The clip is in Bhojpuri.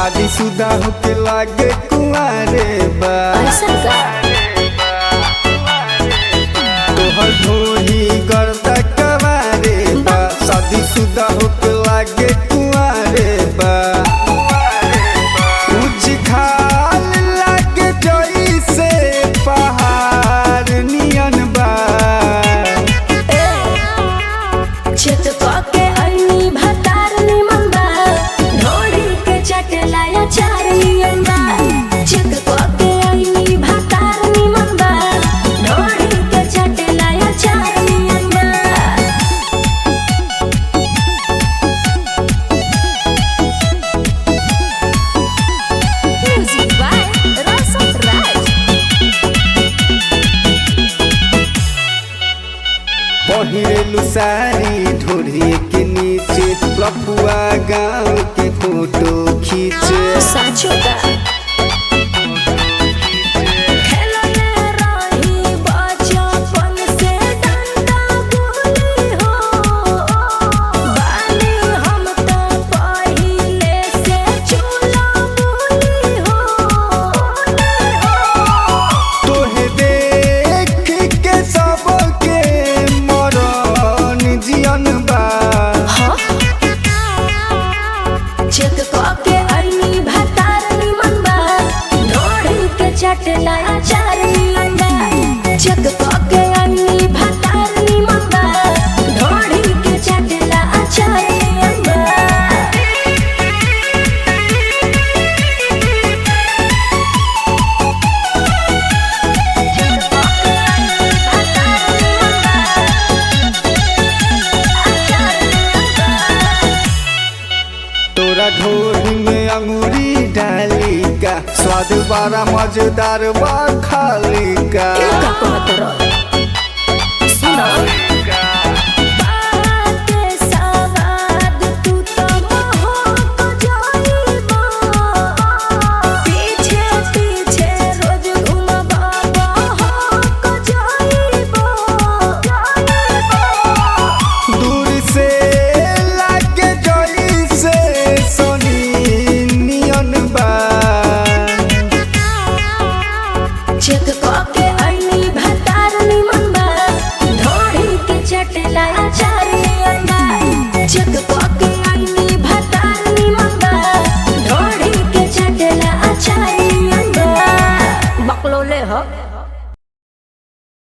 शादीशुदा होके लागे कुंवारे बा ऐसा का तोहर ढोही गर्दा कवारे बा शादीशुदा होके लागे कुंवारे बा उज खाल लागे जइसे पहाड़ नियन बा छत के अइनी भतार निमन बा ढोड़ी के चटलाया चार नियन बा छत के अइनी भतार निमन बा ढोड़ी के चटलाया चार नियन बा Music by Rasa Raj. पहिरेलु सारी ढोढ़ी के नीचे लपुआ गाँव के फोटो खींचे साचो का खेलने रही बचपन से डंडा गुली हो बानी हम तो पहिले से चूल्हा गुली हो तोहे देख के सबके मरन जियन बा चेक के अइनी भतार निमन बा ढोड़ी के चटला चार नियन बा चेक के अइनी भतार निमन बा ढोड़ी के चटला चार नियन बा तोरा ढोढ़ी में अंगूरी डाली का स्वाद बड़ा मजेदार बा खाली का का कहत रह सुनो बाते सवाद तू तो मोहक जाइबा पीछे पीछे रोज घुमबा बहक जाइबा दूर से लागे जइसे सोनी नियन बा चेक के अइनी भतार निमन बा ढोड़ी के चटला चार नियन बा चेक के अइनी भतार निमन बा ढोड़ी के चटला चार नियन बा बकलोले हो